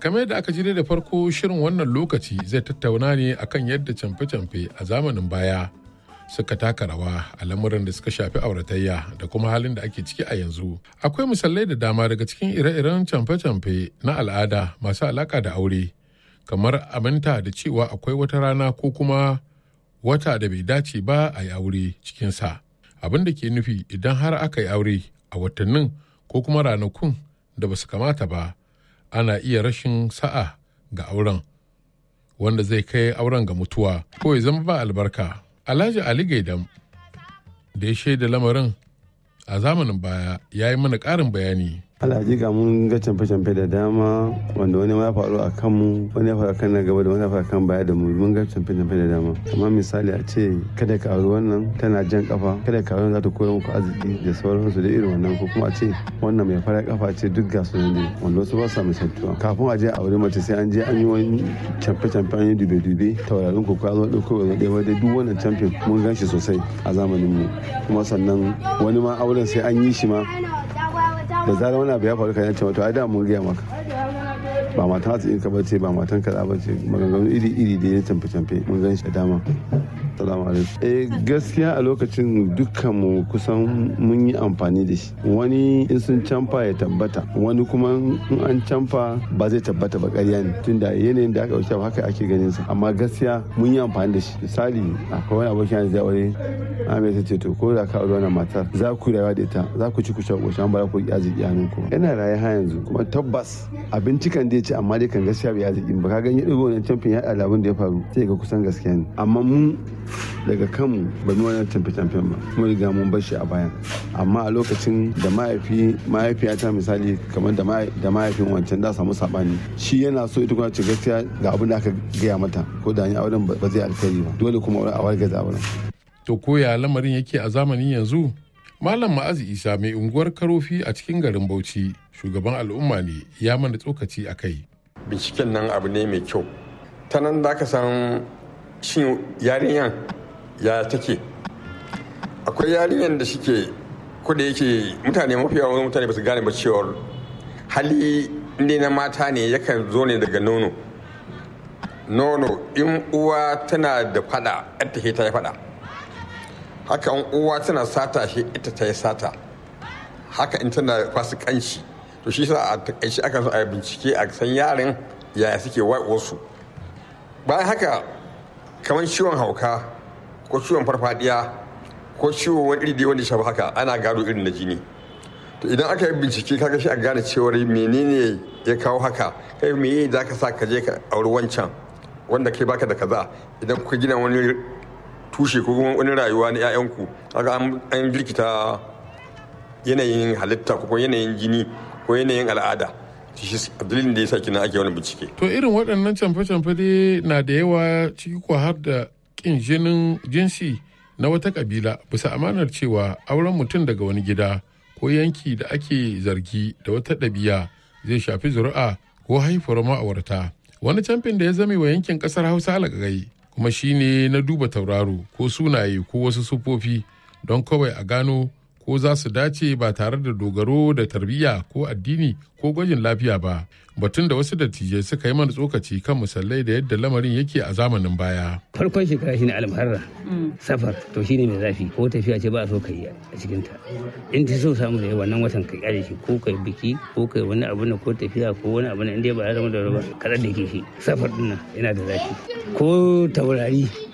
kamar yadda aka ji da farko shirin wannan lokaci zai tattauna ne akan yadda camfe-camfe a zamanin baya suka taka rawa a lamuran da suka shafi auratayya da kuma halin da ake ciki a yanzu. Akwai misalai da dama daga cikin ire-iren camfe-camfe na al'ada masu alaka da aure, kamar aminta da cewa akwai wata rana ko kuma wata da bai dace ba a yi aure cikinsa. Abin da ke nufi idan har aka yi aure a watannin ko kuma ranakun da ba su kamata ba, ana iya rashin sa'a ga auren, wanda zai kai auren ga mutuwa ko ya zama ba albarka. Alhaji Ali Gaidam da ya shaida lamarin a zamanin baya ya yi mana ƙarin bayani. alhaji ga mun ga camfe-camfe da dama wanda wani ya faru a kanmu wani ya faru kan na gaba da wani ya faru kan baya da mu mun ga camfe-camfe da dama kamar misali a ce kada ka auri wannan tana jan kafa kada ka auri za ta koya muku arziki da sauransu da irin wannan ko kuma a ce wannan mai fara kafa ce duk ga su ne wanda wasu ba sa misaltuwa kafin a je a auri mace sai an je an yi wani camfe-camfe an yi dube-dube taurarin ko ka zo ɗauko wani ɗaya wadda duk wannan camfe mun gan shi sosai a zamanin mu kuma sannan wani ma auren sai an yi shi ma da zarar wani abu ya faru kan yace wato ai da mun gaya maka ba matan hatsi ka bace ba matan kaza bace maganganu iri iri da ya camfe camfe mun gan shi da dama salamu alaikum eh gaskiya a lokacin dukkan mu kusan mun yi amfani da shi wani in sun camfa ya tabbata wani kuma in an camfa ba zai tabbata ba ƙarya ne tunda yanayin da aka wuce haka ake ganin sa amma gaskiya mun yi amfani da shi misali akwai wani abokin da aure Ahmed ta ce to ko da ka aure wannan matar za ku rayuwa da ita za ku ci ku sha ƙoshin ba ku yi arziki hannun ku yana raye ha yanzu kuma tabbas abinci kan dai ce amma dai kan gaskiya bai arziki ba ka ganye ɗigo wannan camfin ya abin da ya faru sai ga kusan gaskiya ne amma mu daga kanmu ba mu wannan camfe camfen ba kuma riga mun bar shi a bayan amma a lokacin da mahaifi mahaifiyata misali kamar da mahaifin wancan da samu sabani shi yana so ita kuma ce gaskiya ga abin da aka gaya mata ko da ni auren ba zai alkhairi ba dole kuma a wargaza auren To koya lamarin yake a zamanin yanzu? Malam Ma'azi Isa mai unguwar Karofi a cikin garin Bauchi, shugaban al'umma ne ya mana tsokaci a kai. Binciken nan abu ne mai kyau. Ta nan da ka san shin yarinyan ya take. Akwai yarinyan da shike ko da yake mutane mafi yawan mutane ba su gane ba cewar hali inda na mata ne yakan zo ne daga nono. Nono in uwa tana da fada, ta ta yi fada. haka in uwa tana sata shi ita ta yi sata haka in tana fasikanci to shi sa a takaice aka so a bincike a san yaran yaya suke wasu bayan haka kamar ciwon hauka ko ciwon farfadiya ko ciwon wani iri wanda shafi haka ana gado irin na jini to idan aka yi bincike kaga shi a gane cewar menene ya kawo haka kai me za ka sa ka je ka auri wancan wanda kai baka da kaza idan kuka gina wani tushe ko kuma wani rayuwa na 'ya'yanku kaga an girkita yanayin halitta ko yanayin jini ko yanayin al'ada shi dalilin da ya sa kina ake wani bincike To irin waɗannan camfe-camfe dai na da yawa ciki ko har da ƙin jinin jinsi na wata ƙabila bisa amanar cewa auren mutum daga wani gida ko yanki da ake zargi da wata ɗabi'a zai shafi zuri'a ko haifuwar ma'aurata wani camfin da ya zame wa yankin ƙasar hausa alƙagai kuma shine na duba tauraro ko sunaye ko wasu sufofi don kawai a gano ko za su dace ba tare da dogaro da tarbiyya ko addini ko gwajin lafiya ba batun da wasu dattijai suka yi mana tsokaci kan misalai da yadda lamarin yake a zamanin baya farkon shekara shine almuharra safar to shine mai zafi ko tafiya ce ba a so ka yi a cikin ta in ta so samu da wannan watan ka kyale shi ko kai biki ko kai wani abu na ko tafiya ko wani abu na inda ba ya zama da ruwa kada da ke shi safar din nan yana da zafi ko taurari